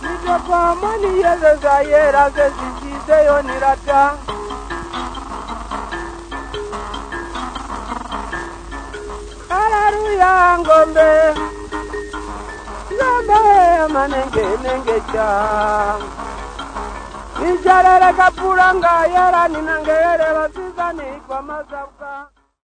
Nitabamani yeze zayera ze zigizeyo nirata Haleluya ngombe Ngombe manenge nenge cha Nijarere kapura ngayera ninangere basiza nikwa mazabwa